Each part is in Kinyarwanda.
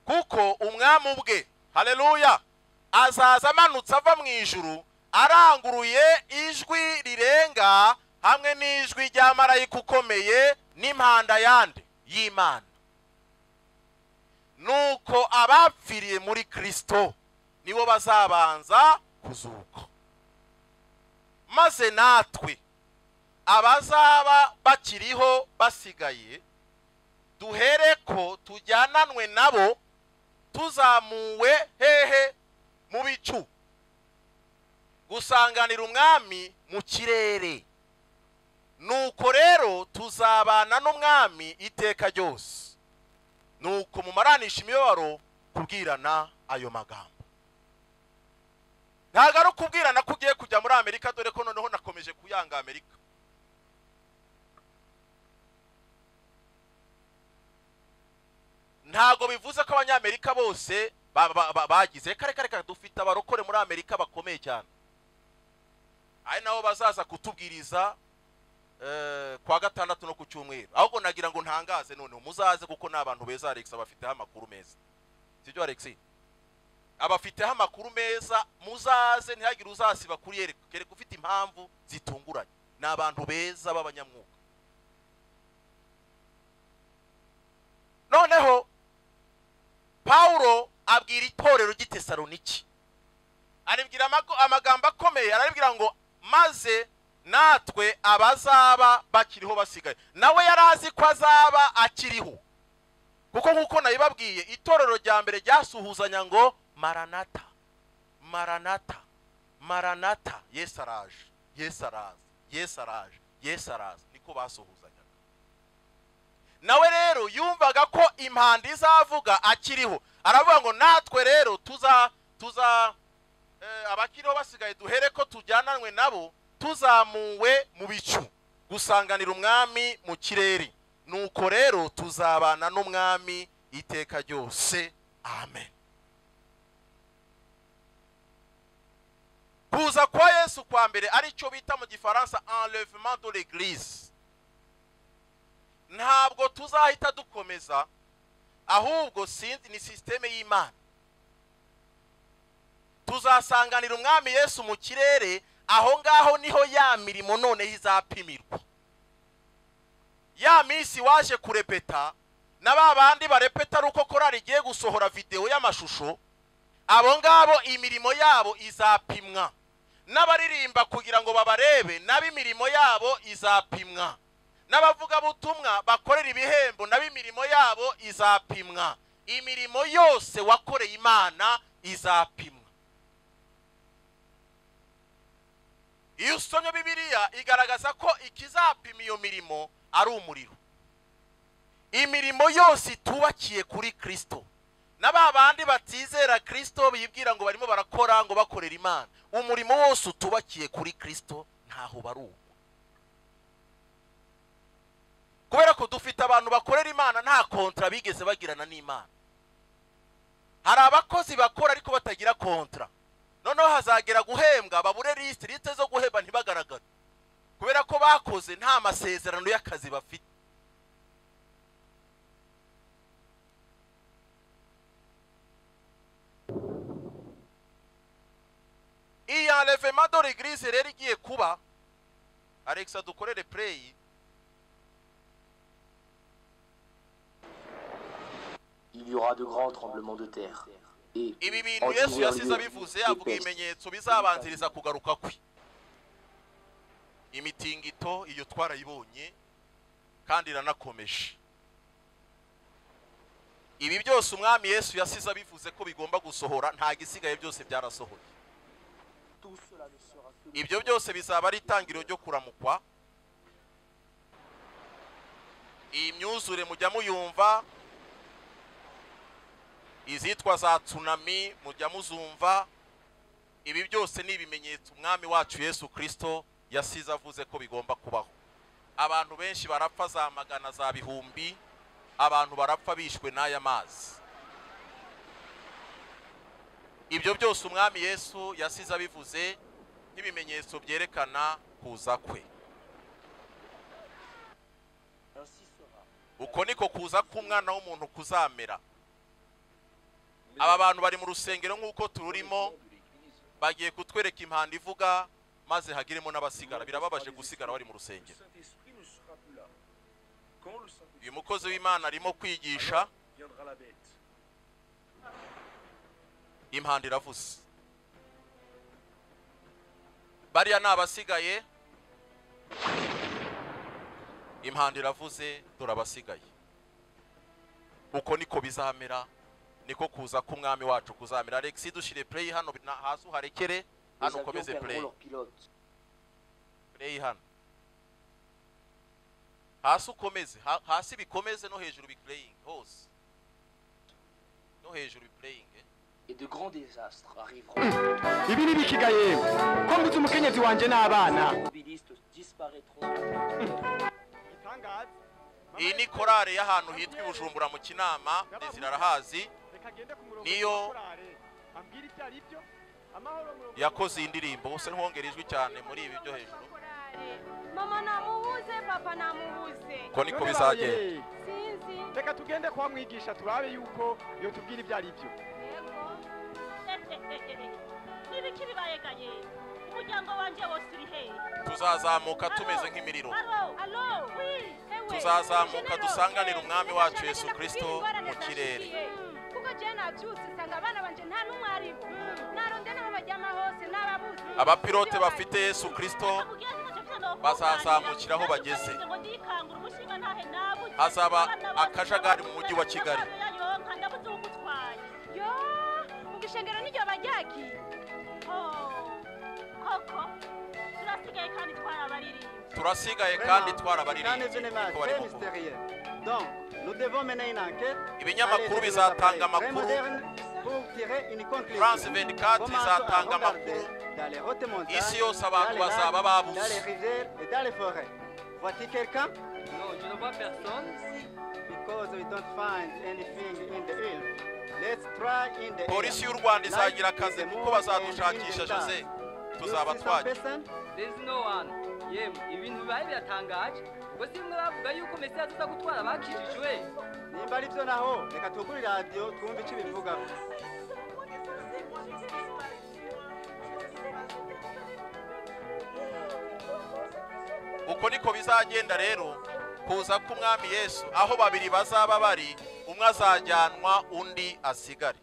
kuko umwami ubwe hareruya azaza amanutse ava mu ijuru aranguruye ijwi rirenga hamwe n'ijwi rya marayika ukomeye n'impanda yande y'imana nuko abapfiriye muri kirisito nibo bazabanza kuzuka maze natwe abazaba bakiriho basigaye duhere ko tujyananwe nabo tuzamuwe hehe mu bicu gusanganira umwami mu kirere nuko rero tuzabana n'umwami iteka ryose nuko mumaranisha imibabaro kubwirana ayo magambo ntabwo ari ukubwirana ko ugiye kujya muri amerika dore ko noneho nakomeje kuyanga amerika ntabwo bivuze ko abanyamerika bose bagize kare kare dufite abarokore muri amerika bakomeye cyane ari nabo bazaza kutubwiriza kwa gatandatu no ku cyumweru ahubwo nagira ngo ntangaze noneho muzaze kuko ni abantu beza alex abafiteho amakuru meza sibyo alex abafiteho amakuru meza muzaze ntihagire uzasiba kuri kereka ufite impamvu zitunguranye ni abantu beza b'abanyamwuga noneho pawulo abwira itorero ry'itesaroniki aribwira amagambo akomeye arabwira ngo maze natwe abazaba bakiriho basigaye nawe yari azi ko azaba akiriho kuko nk'uko nabibabwiye itorero rya mbere ryasuhuzanya ngo maranata maranata maranata yesi araje yesi araza yesi araje yesi araza niko basuhuzanyaga nawe rero yumvaga ko impanda izavuga akiriho aravuga ngo natwe rero tuza tuza abakiriho basigaye duhere ko tujyananwe nabo tuzamuwe mu bicu gusanganira umwami mu kirere nuko rero tuzabana n'umwami iteka ryose amen kuza kwa yesu kwa mbere aricyo bita mu gifaransa enlevement de l'eglise ntabwo tuzahita dukomeza ahubwo sinzi ni sisiteme y'imana tuzasanganira umwami yesu mu kirere aho ngaho niho ya mirimo noneho izapimirwa ya minsi waje kurepeta na ba bandi barepeta ari uko korari igiye gusohora videwo y'amashusho abo ngabo imirimo yabo izapimwa n'abaririmba kugira ngo babarebe nabo imirimo yabo izapimwa n'abavugabutumwa bakorera ibihembo nabo imirimo yabo izapimwa imirimo yose wakoreye imana izapimwa iyo usomye bibiriya igaragaza ko ikizapima iyo mirimo ari umuriro imirimo yose itubakiye kuri kirisito na ba bandi batizera kirisito bibwira ngo barimo barakora ngo bakorera imana umurimo wose utubakiye kuri kirisito ntaho baruwo kubera ko dufite abantu bakorera imana nta kontara bigeze bagirana n'imana hari abakozi bakora ariko batagira kontara noneho hazagera guhembwa babure lisite lisite zo guhemba ntibagaragare kubera ko bakoze nta masezerano y'akazi bafite iyi revema dore grise rero igiye kuba alexa dukorere pureyi Il y aura de grands tremblements de terre. Et ibi bintu en yesu divers yasize lieux, abivuze des avuga pestes, ibimenyetso bizabanziriza kugaruka kwe imitingito iyo twarayibonye kandi iranakomeje ibi byose umwami yesu yasize abivuze ko bigomba gusohora nta gisigaye byose byarasohoye tout cela ne sera que ibyo byose bizaba ari itangiriro ryo kuramukwa iyi myuzure mujya muyumva izitwa za tsunami mujya muzumva ibi byose ni ibimenyetso umwami wacu yesu kirisito yasize avuze ko bigomba kubaho abantu benshi barapfa za magana za bihumbi abantu barapfa bishwe n'aya mazi ibyo byose umwami yesu yasize abivuze nk'ibimenyetso byerekana kuza kwe ainsi sera. uko niko kuza k'umwana w'umuntu kuzamera aba bantu bari mu rusengero nk'uko tururimo bagiye kutwereka impanda ivuga maze hagiremo n'abasigara birababaje gusigara bari mu Le rusengero Saint-Esprit ne sera plus là. Quand le Saint-Esprit uyu mukozi w'imana arimo kwigisha viendra la bête. impanda iravuze bariya ni abasigaye impanda iravuze dore abasigaye uko niko bizamera niko kuza k'umwami wacu kuzamera alex dushyire play hano na- hasi uharekere Les hano avions ukomeze play perdront leur pilote. play hano hasi ukomeze ha- hasi bikomeze no hejuru biplaying hose no hejuru biplaying eh. Et de grands désastres arriveront. ibi ni bikigaye ko mbuze umukenyezi wanjye n'abana Les automobilistes disparaîtront. iyi ni korale y'ahantu hitwa i bujumbura mu kinama desire arahazi niyo yakoze iyi ndirimbo gusa ntihongere ijwi cyane muri ibi byo hejuru mama namubuze papa namubuze ko niko bizagenda sinzi reka tugende kwa mwigisha turabe yuko yotubwira ibyo ari byo yego n'ibiki bibayegaye umuryango wanjye wose uri hehe tuzazamuka tumeze nk'imiriro alo alo wi ewe tuzazamuka dusanganire General, umwami ndashaka kugenda wacu yesu kubwira kirisito ingorane mu kirere zanshikiye. kuko jewe nabyutse usanga abana banje nta n'umwe ari bo naronde n'aho baryama hose n'ababuze abapilote bafite yesu kirisito Nakubwiye nti ntacyo byanga ngo Bazazamukira aho kurwanya. bageze. Ngo ndikangure umushinga ntahe nabuze. Hazaba Abana bose akajagari mu mujyi wa Kigali. Amafaranga yonka ndabuze ugutwaye. yo mu bishengero n'iryo bajyaki Oh, koko turasigaye kandi twarabaririmbye turasigaye kandi twarabaririmbyi niko barimo kuvuga ibinyamakuru bizatanga amakuru france 24 izatanga amakuru isi yose abantu bazaba babuze Non, je ne vois personne. polisi y'u rwanda izagira akazi kuko bazadushakisha jose tuzaba twajya There's no one. Yemwe, ibintu bibaye biratangaje. Ubwo si bimwe bavuga yuko Mesiya aza gutwara abakijijwe. nimba ari byo naho reka tugure iradiyo twumve icyo ibivugaho uko niko bizagenda rero kuza k'umwami yesu aho babiri bazaba bari umwe azajyanwa undi asigare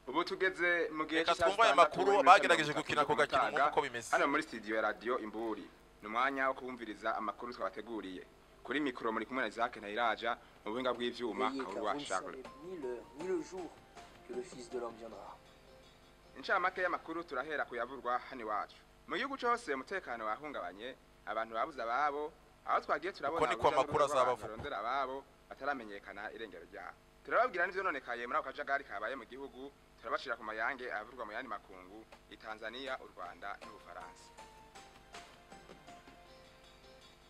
ubu tugeze mu gihe Reka cy'isaha twumve ayo makuru zitandatu bagerageje n'iminota gukina ako mirongo itatu gakino n'itanu nk'uko bimeze. hano muri studio ya radio imburi ni umwanya wo kubumviriza amakuru twabateguriye kuri mikoro muri kumwe na Isaac Ntayiraja mu buhinga bw'ivyuma Veillez car Kaburwa vous ne Charles savez ni l'heure ni le jour que le Fils de l'homme viendra. inshamake y'amakuru turahera kuyavurwa hano iwacu mu gihugu cyose umutekano wahungabanye abantu babuze ababo aho twagiye turabona Uko niko urujya amakuru n'uruza rw'abantu azabavugwa. barondera ababo bataramenyekana irengero ryabo turababwira n'ibyononekaye muri ako kajagari kabaye mu gihugu turabacira ku mayange avurwa mu yandi makungu i tanzania u rwanda n'ubufaransa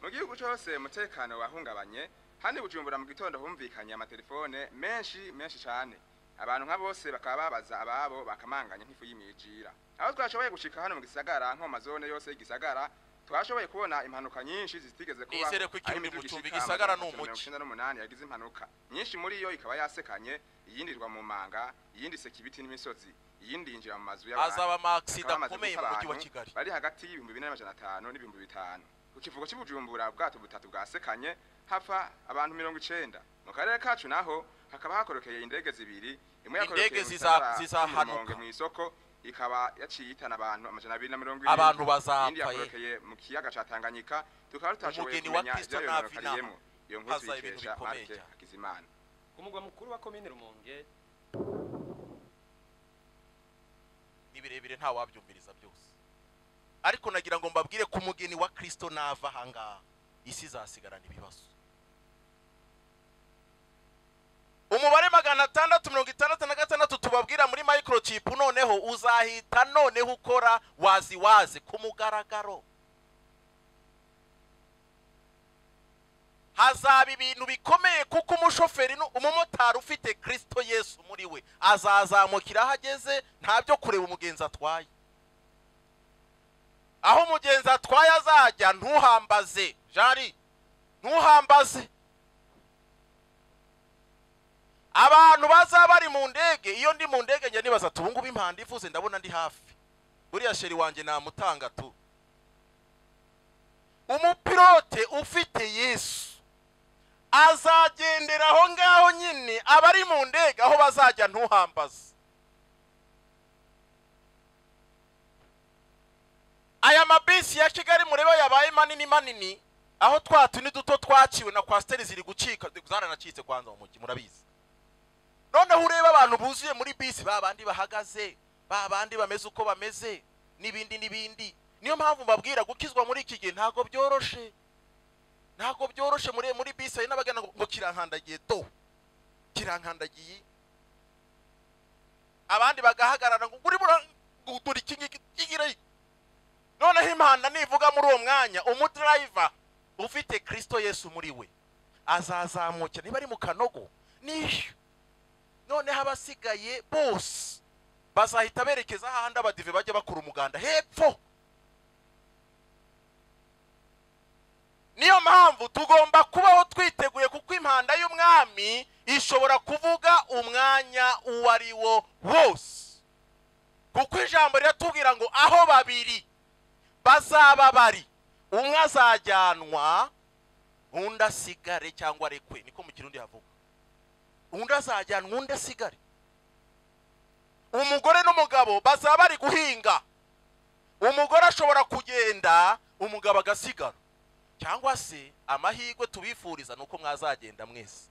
mu gihugu cyose umutekano wahungabanye handi bujumbura mu gitondo humvikanye amatelefone menshi menshi cyane abantu nka bose bakaba babaza ababo bakamanganya nk'ifu y'imyijira aho twashoboye gushika hano mu gisagara nko mu mazone yose y'igisagara twashoboye kubona impanuka nyinshi zitigeze kuba Nizere ko ikirundi aho imiduga mutumbi ishika igisagara ni amajana umugi. mirongo icenda n'umunani yagize impanuka nyinshi muri yo ikaba yasekanye iyindi irwa mu manga iyindi iseka ibiti n'imisozi iyindi yinjira mu mazu y'abantu hazaba amagisida Bakaba bamaze akomeye mu mujyi guta wa abantu kigali bari hagati y'ibihumbi bine n'amajana atanu n'ibihumbi bitanu ku kivugo cy'ubujumbura ubwato butatu bwasekanye hapfa abantu mirongo icenda mu karere kacu naho hakaba hakorokeye indege zibiri imwe yakorokeye Indege mu ziza- gisagara zizahanuka. Rumonge mu isoko ikaba yaciye ihitana abantu amajana abiri na mirongo Abantu bazapfa, iyindi ye. yakorokeye mu kiyaga ca tanganyika tukaba tutashoboye Umugeni wa kumenya Kristo ivyayo ntava inama. bimanukariyeyo iyo nkuru Haza ibintu tuyikesha bikomeye marike cyane. hakizimana Ku mugwa mukuru wa komine Rumonge, ni birebire nta wabyumviriza byose ariko nagira ngo mbabwire ko umugeni wa kirisito nava ahangaha isi izasigarana ibibazo umubare magana atandatu mirongo itandatu na gatandatu tubabwira muri microchip noneho uzahita noneho ukora wazi wazi ku mugaragaro hazaba ibintu bikomeye kuko umushoferi nu- umumotari ufite kirisito yesu muri we azazamukira aho ageze ntabyo kureba umugenzi atwaye aho umugenzi atwaye azajya ntuhambaze jari ntuhambaze abantu bazaba bari mu ndege iyo ndi mu ndege njya nibaza ati ubungubu impanda ivuze ndabona ndi hafi buriya sheri wanjye namutanga tu umupilote ufite yesu azagendera aho ngaho nyine abari mu ndege aho bazajya ntuhambaze aya mabisi ya kigali mureba yabaye manini manini aho twa tuni duto twaciwe na kwasiteri ziri gucika zaranacitse kwanza mu mujyi murabizi noneho ureba abantu buzuye muri bisi ba bandi bahagaze ba bandi bameze uko bameze n'ibindi n'ibindi niyo mpamvu mbabwira gukizwa muri iki gihe ntabwo byoroshe ntabwo byoroshe muri muri bisi hari n'abagana ngo kirankandagiye do kirankandagiye abandi bagahagarara ngo uri buragura iki ngiki kigire noneho imana nivuga muri uwo mwanya umudriver ufite kirisito yesu muri we azazamukira niba ari mu kanogo nishyura noneho abasigaye bose bazahita berekeza ahandi abadive bajya bakora umuganda hepfo niyo mpamvu tugomba kubaho twiteguye kuko impanda y'umwami ishobora kuvuga umwanya uwo ari wo wose kuko ijambo riratubwira ngo aho babiri bazaba bari umwe azajyanwa undi asigare cyangwa arekwe niko mu kirundi havuga undi azajyanwa undi asigare umugore n'umugabo bazaba bari guhinga umugore ashobora kugenda umugabo agasigara cyangwa se amahirwe tubifuriza ni uko mwazagenda mwese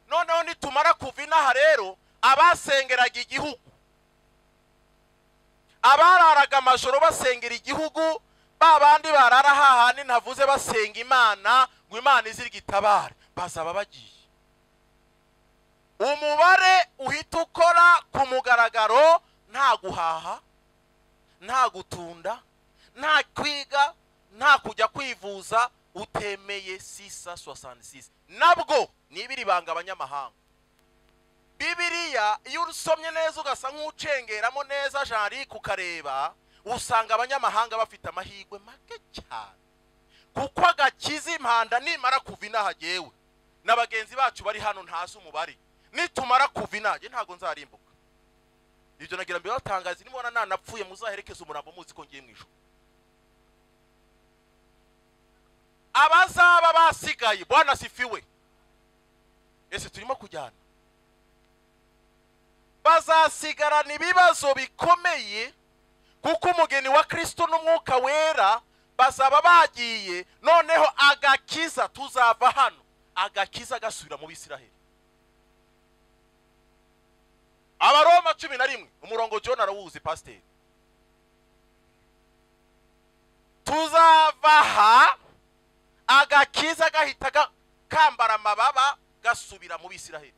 noneho nitumara kuva inaha rero abasengeraga igihugu abararaga amajoro basengera igihugu ba bandi barara hahandi ntavuze basenga imana ngo imana izirwe itabare bazaba bagiye umubare uhita ukora ku mugaragaro nta guhaha nta gutunda nta kwiga nta kujya kwivuza utemeye sisa sosanisisi nabwo nibiri banga abanyamahanga bibiriya iyo usomye neza ugasa nk'ucengeramo neza jari ukareba usanga abanyamahanga bafite amahirwe make cyane kuko agakiza impanda nimara kuva inaha agewe na bagenzi bacu bari hano ntazi umubare nitumara kuva inage ntabwo nzarimbuka ibyo nagira mbere batangaza nimubona nanapfuye muzaherekeze umurambo muzi ko ngiye mu ijoro abazaba basigaye bwana sifiwe ese turimo kujyana bazasigarana ibibazo bikomeye kuko umugeni wa kirisito n'umwuka wera bazaba bagiye noneho agakiza tuzava hano agakiza gasubira mu bisiraheli abaroma cumi na rimwe umurongo john arawuzi pasiteri tuzava aha agakiza gahita kambara amababa gasubira mu bisiraheli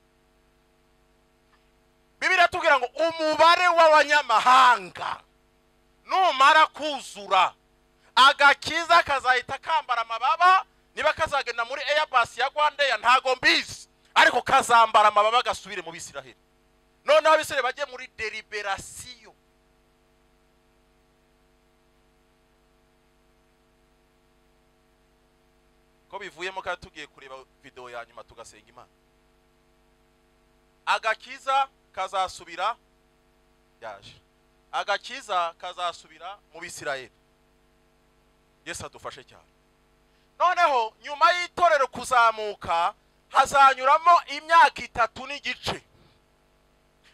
bibiriya tubwira ngo umubare w'abanyamahanga numara kuzura agakiza kazahita kambara amababa niba kazagenda muri eyabasi ya rwandeya ntago mbizi ariko kazambara amababa gasubire mu bisiraheli noneho abisiraheli bajye muri deliberasiyo ko bivuyemo kandi tugiye kureba videwo ya nyuma tugasenga imana agakiza kazasubira yaje agakiza kazasubira mu bisirayeli yesu adufashe cyane noneho nyuma y'itorero kuzamuka hazanyuramo imyaka itatu n'igice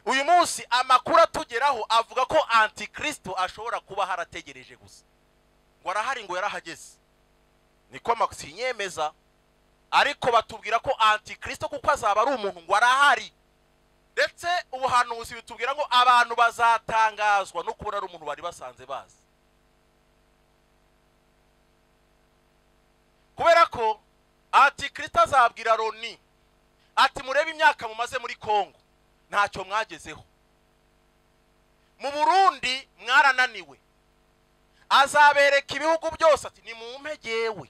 uyu munsi amakuru atugeraho avuga ko antikristo ashobora kuba harategereje gusa ngo arahari ngo yarahageze niko sinyemeza ariko batubwira ko antikristo kuko azaba ari umuntu ngo arahari ndetse ubuhanuzi bitubwira ngo abantu bazatangazwa no kubona ari umuntu bari basanze bazi kubera ko antikristo azabwira loni ati murebe imyaka mumaze muri kongo ntacyo mwagezeho mu burundi mwarananiwe azabereka ibihugu byose ati ni mu mpegewe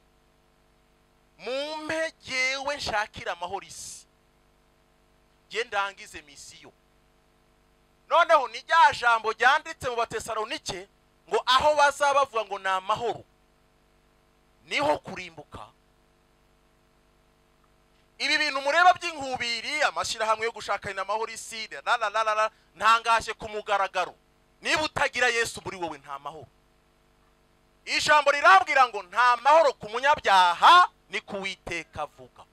mu mpegewe nshakira amahoro isi nge ndangize misiyo noneho ni rya jambo ryanditse mu batesaronike ngo aho bazaba bavuga ngo ni amahoro niho kurimbuka ibi bintu mureba by'inkubiri amashyirahamwe yo gushakana amahoro isi la la la la la, ntangaje ku mugaragaro niba utagira yesu muri wowe nta mahoro ijambo rirambwira ngo nta mahoro ku munyabyaha ni kuwiteka avuga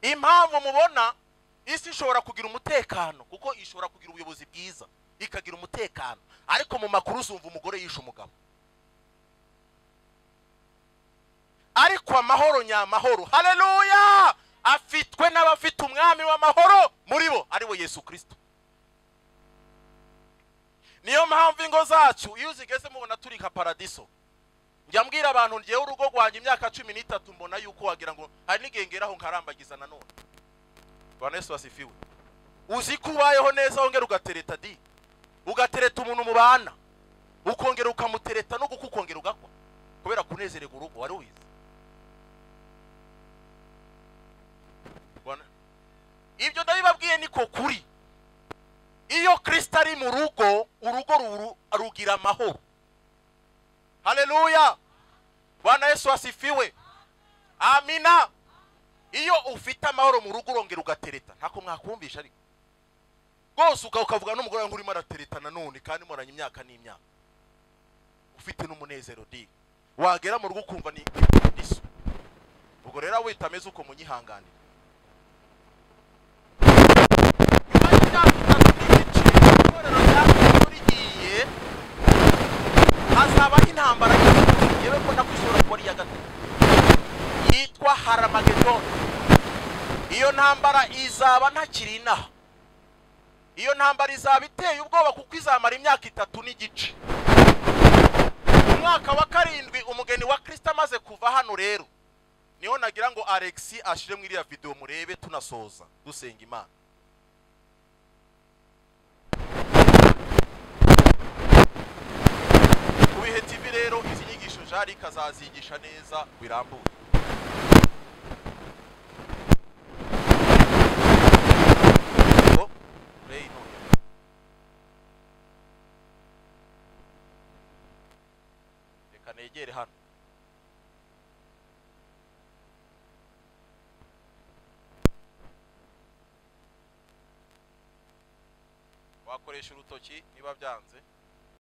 impamvu mubona isi ishobora kugira umutekano kuko ishobora kugira ubuyobozi bwiza ikagira umutekano ariko mu makuru uzumva umugore yishe umugabo ariko amahoro nyamahoro hareruya afitwe n'abafite umwami w'amahoro muri bo ari we yesu kirisito niyo mpamvu ingo zacu iyo uzigeze mubona turi nka paradiso njya mbwira abantu ngewe urugo rwanjye imyaka cumi n'itatu mbona yuko wagira ngo hari n'igengeraho nkarambagiza nanone yesu wasifiwe uzi ko ubayeho neza wongera ugatereta di ugatereta umuntu mubana ukongera ukamutereta no ukongera ugakwa kubera kunezererwa urugo wari ubizi ibyo ndabibabwiye niko kuri iyo kirisita ari mu rugo urugo rugira amahoro hareruya bwana yesu wasifiwe amina iyo ufite amahoro mu rugo urongera ugatereta ntako mwakumvisha ariko rwose ukavuga n'umugore wawe urimo aratereta nanone kandi muranye imyaka n'imyaka ufite n'umunezero di wagera mu rugo ukumva ni iso ubwo rero wita ameze uko munyihanganira nyuma y'imyaka itatu n'igice itorero rya kristo rigiye hazabaho intambara y'isi yewe ko nakwishobora kuba ari iya gatatu yitwa haramagedoni iyo ntambara izaba ntakiri inaha iyo ntambara izaba iteye ubwoba kuko izamara imyaka itatu n'igice umwaka wa karindwi umugeni wa kirisita amaze kuva hano rero niho nagira ngo alexi ashire muri iriya videwo murebe tunasoza dusenga imana ku bihe tv rero izi nyigisho jari ikazazigisha neza birambuye Oh, play no. reka negere hano wakoresha urutoki niba byanze